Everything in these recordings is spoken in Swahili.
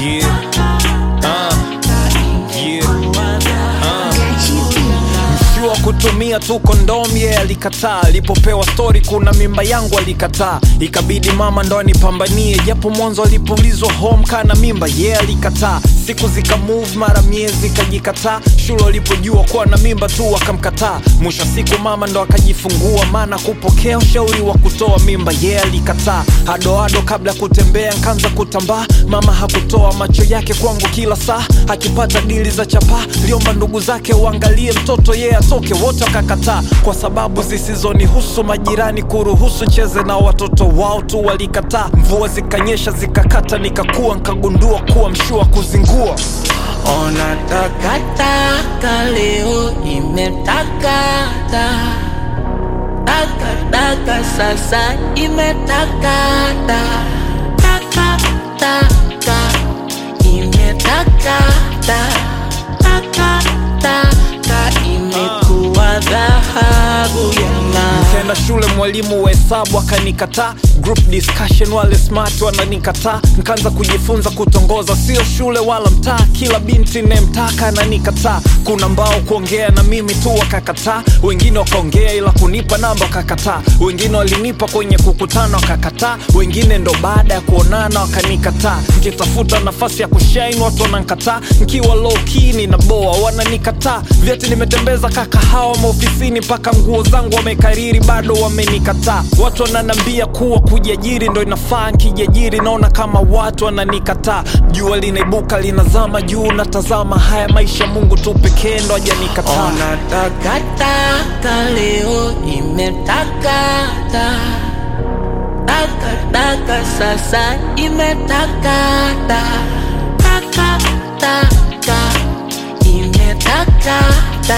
Yeah. Uh. Yeah. Mshua kutumia tu kondomu yeye alikataa. Alipopewa stori kuna mimba yangu alikataa, ikabidi mama ndo anipambanie, japo mwanzo alipoulizwa home kana mimba yeye alikataa. Siku zika move mara miezi ikajikataa, shule walipojua kuwa na mimba tu akamkataa. Mwisho wa siku mama ndo akajifungua, maana kupokea ushauri wa kutoa mimba yeye alikataa. Hadoado kabla ya kutembea nkaanza kutambaa, mama hakutoa macho yake kwangu kila saa, akipata dili za chapaa liomba ndugu zake uangalie mtoto yeye atoke, wote wakakataa kwa sababu zisizonihusu. Majirani kuruhusu cheze na watoto wao tu walikataa. Mvua zikanyesha zikakata, nikakua nkagundua kuwa mshua kuzingua Ona takataka leo imetakata takataka sasa imetakata takataka imetakata takataka imekuwa dhahabu ya ng'aa. Nikaenda shule, mwalimu wa hesabu akanikataa. Group discussion, wale smart wananikataa. Nikaanza kujifunza kutongoza, sio shule wala mtaa. Kila binti nemtaka ananikataa. Kuna mbao kuongea na mimi tu wakakataa, wengine wakaongea ila kunipa namba wakakataa, wengine walinipa kwenye kukutana wakakataa, wengine ndo baada ya kuonana wakanikataa. Nikitafuta nafasi ya kushine watu wanankataa, nkiwa low key ninaboa wananikataa. Vyeti nimetembeza kakahawa maofisini, mpaka nguo zangu wamekariri bado wamenikataa. Watu wananambia kuwa kujiajiri ndo inafaa, nkijiajiri naona kama watu wananikataa. Jua linaibuka linazama juu, natazama haya maisha, Mungu tu pekee ndo hajanikataa. Ona takataka leo imetakata takataka sasa imetakata takataka imetakata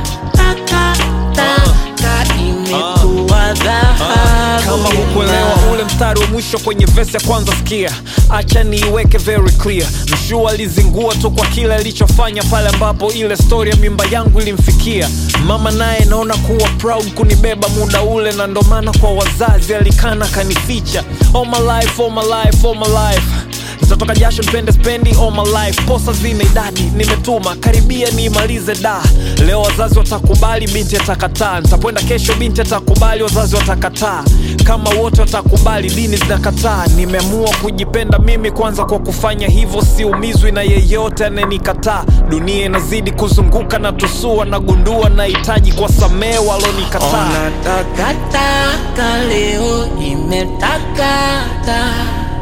takataka imekuwa dhahabu kama ya hukuelewa ng'aa. ule mstari wa mwisho kwenye vesi ya kwanza sikia acha niiweke very clear mshua alizingua tu kwa kile alichofanya pale ambapo ile stori ya mimba yangu ilimfikia mama naye naona kuwa proud kunibeba muda ule na ndo maana kwa wazazi alikana kanificha all my life, all my life, all my life nitatoka jasho nipende spendi all my life posa zina idadi nimetuma karibia niimalize da leo wazazi watakubali binti atakataa nitakwenda kesho binti atakubali wazazi watakataa kama wote watakubali dini zinakataa nimeamua kujipenda mimi kwanza kwa kufanya hivyo siumizwi na yeyote anayenikataa dunia inazidi kuzunguka na tusua nagundua nahitaji kwa samee walonikataa Ona takataka leo imetakata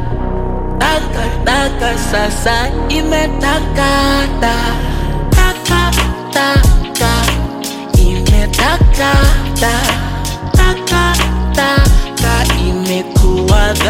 takataka sasa imetakata takataka imetakata takataka imekuwa